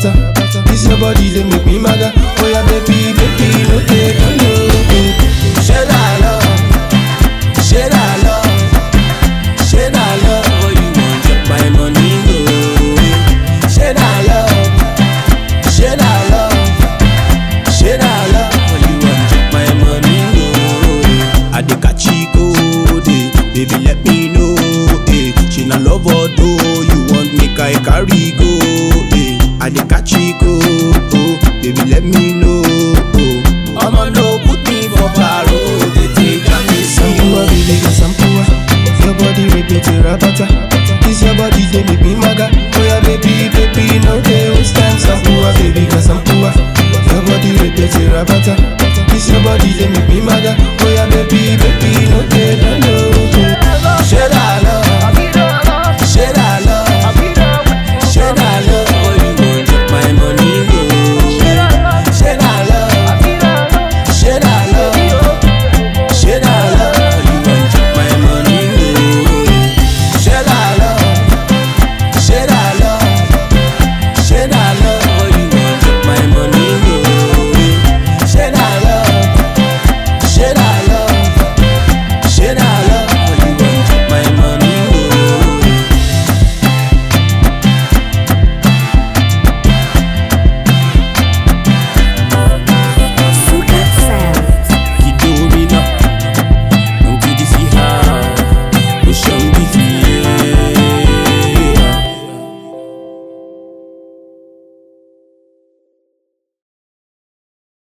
bata. This your body they make me maga. Oh yeah, baby, baby, no take no. Share that love, share that love, share that love. Oh, you want take my money go? Share that love, share that love, share that love. Oh, you want take my money go? I dey catch code, baby, let me know. Eh. She na love or do you want make I carry go?